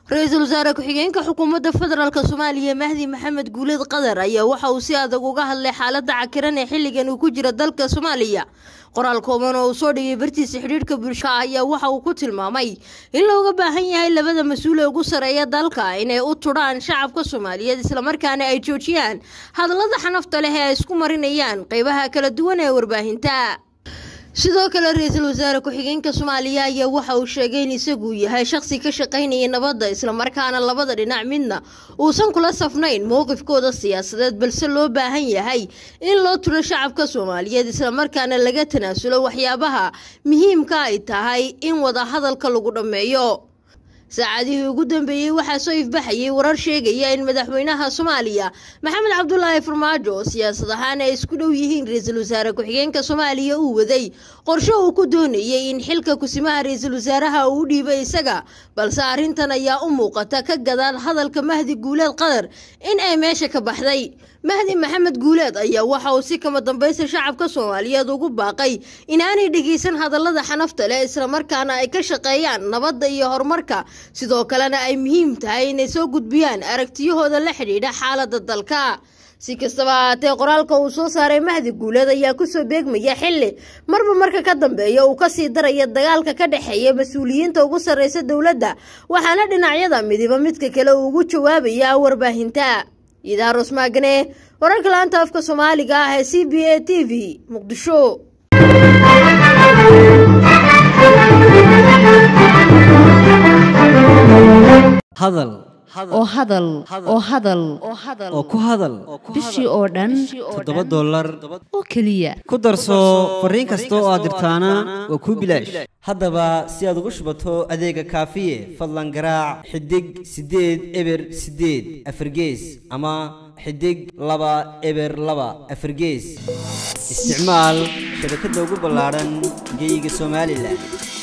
ra-iisul wasaare ku-xigeenka xukuumadda federaalk soomaaliya mahdi maxamed guuleed qadar ayaa waxa uu si adag uga hadlay xaaladda cakiran ee xilligan uu ku jira dalka soomaaliya qoraal kooban oo uu soo dhigay bartiisa xidhiidhka bulshada ayaa waxa uu ku tilmaamay in looga baahan yahay labada mas-uul ee ugu sareeya dalka inay u tudhaan shacabka soomaaliyeed islamarkaana ay joojiyaan hadallada xanafta leh ee ay isku marinayaan qeybaha kala duwan ee warbaahinta sidoo kale ra-iisul wasaare ku-xigeenka soomaaliya ayaa waxa uu sheegay in isagu yahay shaqsi ka shaqaynaya nabadda islamarkaana labada dhinac midna uusan kula safnayn mowqifkooda siyaasadeed balse loo baahan yahay in loo turo shacabka soomaaliyeed islamarkaana laga tanaasulo waxyaabaha muhiimka ay tahay in wada hadalka lagu dhammeeyo saacadihii ugu dambeeyey waxaa soo ifbaxayay warar sheegaya in madaxweynaha soomaaliya maxamed cabdulaahi farmaajo oo siyaasad ahaan ay isku dhow yihiin ra-iisul wasaare ku-xigeenka soomaaliya uu waday qorshe uu ku doonayay in xilka kusimaha ra-iisul wasaaraha uu u dhiibay isaga balse arrintan ayaa u muuqata ka gadaal hadalka mahdi guuleed qadar in ay meesha ka baxday mahdi maxamed guuleed ayaa waxa uu si kama dambaysta shacabka soomaaliyeed ugu baaqay inaanay dhegeysan hadallada xanafta leh islamarkaana ay ka shaqeeyaan nabadda iyo horumarka sidoo kalena ay muhiim tahay inay soo gudbiyaan aragtiyahooda la xidhiidha xaaladda dalka si kastaba ahaatee qoraalka uu soo saaray mahdi guuleed ayaa kusoo beegmaya xilli marba marka ka dambeeya uu kasii daraya dagaalka ka dhexeeya mas-uuliyiinta ugu sarreysa dowladda waxaana dhinacyada midiba midka kale uu ugu jawaabaya warbaahinta idaarus maagane wararka laanta afka soomaaliga ah ee c b a t v muqdisho hadal oo hadal oo hadal oo ku hadal bishii oo dhan toddoba dollar oo keliya ku darso fariin kasta oo aad dirtaana waa kuu bilaash haddaba si aad ugu shubato adeega kaafiye fadlan garaac xidig siddeed eber siddeed afargees ama xidig laba eber laba afargees isticmaal shabakadda ugu ballaadhan geeyiga somalilan